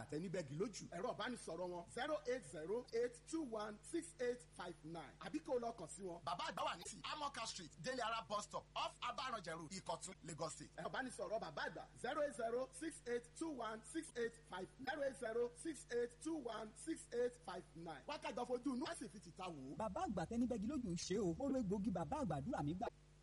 tẹnibẹ́gì lójú ẹ̀rọ ìbánisọ̀rọ̀ wọn zero eight zero eight two one six eight five nine àbí kó o lọ kàn sí wọn. bàbá àgbà wà ní ti amoka street délé ara bus stop off abaranjẹrù ìkọ̀tún lagos state. ẹ̀rọ ìbánisọ̀rọ̀ bàbá àgbà zero eight zero six eight two one six eight five zero eight zero six eight two one six eight five nine wákàtí ọ̀fojú inú ẹ̀sìn fi tìta wò ó. bàbá àgbà tẹnibẹ́gi lójú ń ṣe o ó ló egbògi bàbá àgbàdúrà mi gbà.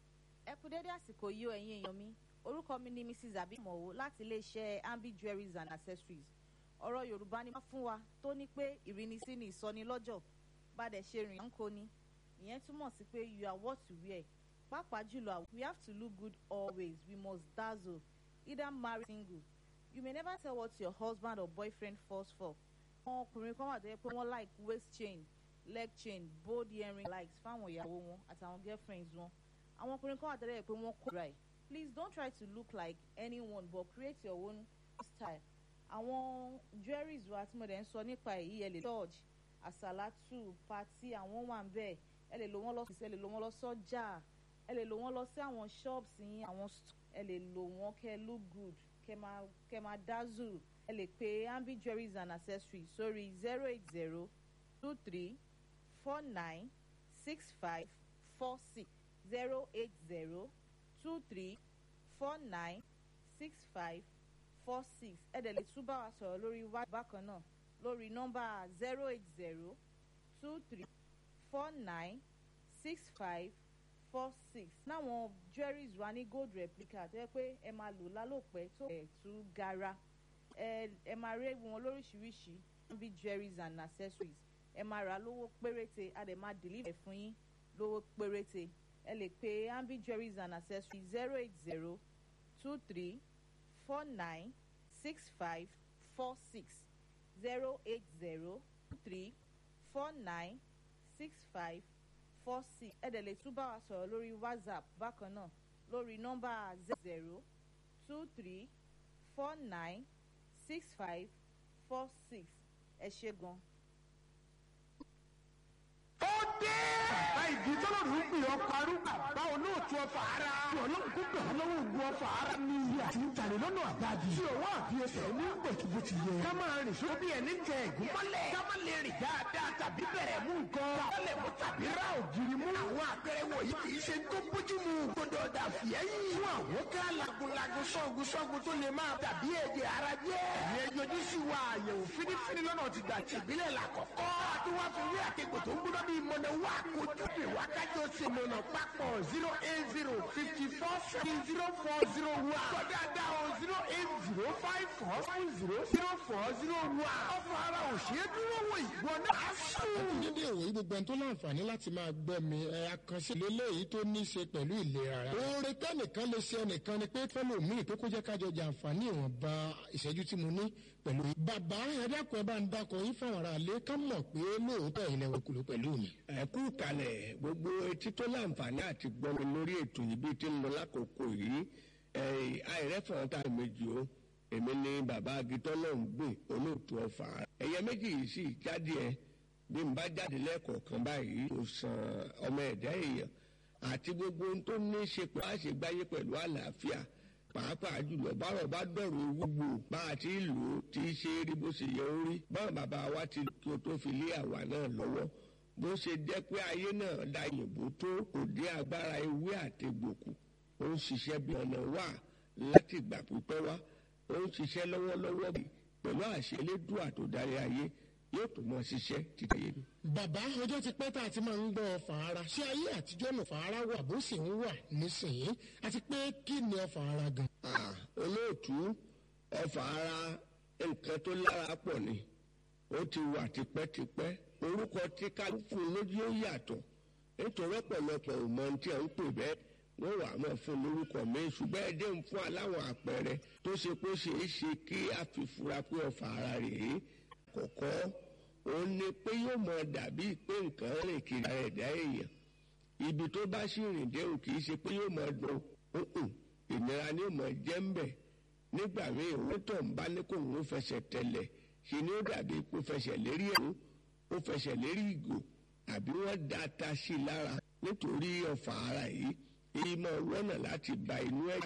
ẹ kú dédé àsìkò yìí o ẹ̀yin èèyàn mi orúkọ mi ni mrs abimowo láti iléeṣẹ́ ambi jewelries and accessories ọ̀rọ̀ yorùbá ni wọ́n fún wa tó ní pé ìrínisí ni ìsọnilọ́jọ̀ bàdẹ̀ ṣe rìn ń kó ni ìyẹn túmọ̀ sí pé you are what you wear pàápàá jùlọ we have to look good always we must dazzle either marry single you may never tell what your husband or boyfriend falls for àwọn ọkùnrin kan wà tó yẹ pé wọ́n like waist chain leg chain bold earring likes fáwọn ìyàwó wọn àtàwọn girlfriends wọn àwọn ọkùnrin kan wà tó yẹ pé wọ́n kó dry please don't try to look like anyone but create your own style àwọn jewelries wa tí mo dẹ̀ ń sọ nípa èyí ẹ lè church àsàlátù pati àwọn wà ń bẹ̀ ẹ lè lò wọ́n lọ sí ẹ lè lò wọ́n lọ sọ́jà ẹ lè lò wọ́n lọ sí àwọn shops yín àwọn ẹ lè lò wọ́n kẹ́ look good kẹ́ máa kẹ́ máa dazzle ẹ lè pe ambi jewelries and accessories sórí zero eight zero two three four nine six five four six zero eight zero two three four nine six five four six ẹ dẹ̀ lè tún bá wa sọ̀rọ̀ lórí wá bákan náà lórí nọ́mbà zero eight zero two three four nine six five four six náwọn jewelries wa ní gold replica tó yẹ pé ẹ máa lò lálòpẹ́ tó ẹ̀ tú gara ẹ ẹ máa rí wọn lóríṣiríṣi bí jewelries and accessories ẹ máa rà lówó péréte a dẹ̀ máa deliver fún yín lówó péréte ẹ lè pe ambi jewelries and accessories zero eight zero two three four nine six five four six zero eight zero two three four nine six five four six ẹ dẹ̀ lè tún bá wa sọ̀rọ̀ lórí whatsapp bákan náà lórí nọ́mbà zero two three four nine six five four six ẹ ṣe gan. ó dé. bàbá ìdí tọ́lọ́rù ń pè ọ́ parú. bàbá olóòtú ọfà ara. tí ọlọ́run kó gbà lọ́wọ́ ògùn ọfà ara. ní iye àti ìtàlẹ̀ lọ́nà àgbàdì. tí òwò àbí ẹsẹ̀ ní gbòtúbò ti yẹ. ká máa rìn sóko bí ẹni tẹ ẹ̀gún mọ́lẹ̀. ká má lè rìn dáadáa tàbí bẹ̀rẹ̀ mú nǹkan. káwọlẹ̀ mú tàbí ra ògiri mú. àwọn àpẹẹrẹ wọ̀nyí kì í ṣe tó bójú mu. gbọdọ̀ dà fìyẹ́yìn. fún àwọn ká lagunlagun sọ́gun sọ́gun tó lè máa tàbí ẹ̀jẹ̀ ara jẹ́. ìyẹn yọjú sí wa àyẹ̀wò fínífíní lọ́nà ti gbà tìbílẹ̀ làkọ́kọ́. àtúwá fi wí àkẹ́kọ̀ọ́ tó ń gbọ́dọ̀ bí mọ̀nà wá kojú pè wá kájọ ṣe mọ̀nà papọ̀ zero eight zero fifty four seven zero four zero one. kọ́dà dá o zero eight zero five four five zero zero four zero one. ọ̀fọ̀ ara ò ṣe é dúró wò ìwọ náà sùn. dédé ìwòyí gbogbo ẹni tó láǹfààní láti máa gbọ́ mi ẹ àkànṣe lélẹ́yìí tó ní í ṣe pẹ̀lú ìlera rẹ̀. oore tẹ́nìkan lè ṣe ẹnìkan ni pé fẹ́lòmíì pé kó jẹ́ kájọ jàǹfààní ìwọ̀nba ìṣẹ́jú tí mo ní pẹ̀lú. bàbá ẹ dákun ẹ bá ń dákun yín fáwọn ará ilé ká mọ̀ pé lóòótọ́ ilẹ̀ òkúlù pẹ̀lú mi. ẹ kú kalẹ̀ gbogbo etí tó láǹfààní àti gbọ́mi lórí ètò yìí bí tí ń lọ lákòókò yìí àìrẹ́fọ̀n tá a méjì o èmi ni bàbá agitọ́ náà ń gbìn olóòtú ọ̀fà ẹ̀yẹ méjì yìí sì jáde ẹ bí n bá jáde lẹ́ẹ̀kọ̀ọ̀kan báyìí kò sàn ọmọ ẹ̀dá èèyàn àti gbogbo ohun tó ní í ṣe pé a ṣe gbáyé pẹ̀lú àlàáfíà pàápàá jùlọ bárọ̀ bá dọ̀rọ̀ owó gbò bá a ti lò ó ti ṣe é rí bó ṣe yẹ ó rí báwọn bàbá wa ti kí o tó fi lé àwa náà lọ́wọ́ bó ṣe jẹ́ pé ayé náà da yìnbó tó kò dé agbára ewé àtegbòkù ó ń ṣiṣẹ́ bí ọ̀nà wà láti ìgbà pípẹ́ wá ó ń ṣiṣẹ́ lọ́wọ́lọ́wọ́ bí pẹ̀lú àṣẹ elédùà tó darí ayé yóò tó mọ ṣiṣẹ́ títí ayé ni. bàbá ọjọ́ ti pẹ́ tá a ti máa ń gbọ́ fàárà ṣé ayé àtijọ́ nù fàárà wà bó sì ń wà nísìnyí àti pé kí ni ọfà ara gan. Ah, olóòtú ọfà ara nǹkan tó lára pọ̀ ni ó ti wà tipẹ́tipẹ́ orúkọ tí kálukú lójú ó yàtọ̀ nítorí ọ̀pọ̀lọpọ̀ ò mọ ohun tí à ń pè bẹ́ẹ̀ wọ́n wà á mọ̀ fún lórúkọ mi ṣùgbọ́n ẹ dé ń fún aláwọ̀ àpẹẹrẹ tó ṣe pé ó ṣe é ṣe kí a fi fura pé ọfà ara rèé kọ̀kọ́ òun ni pé yóò mọ dàbí pé nǹkan rìn kiri ara ẹ̀dá èèyàn ibi tó bá sì rìn dé òun kì í ṣe pé yóò mọ dùn ún ìnira ni yóò mọ jẹ́ ń bẹ̀ nígbà míì òun tó ń bá ní kó òun fẹsẹ̀ tẹ̀lẹ̀ ṣe ni ó dàbí kó fẹsẹ̀ lérí ẹ̀rú ó fẹsẹ̀ lérí ìgò àbí wọ́n da ata sí i lára nítorí ọ̀fà ara yìí èyí máa wọ́nà láti ba inú ẹ̀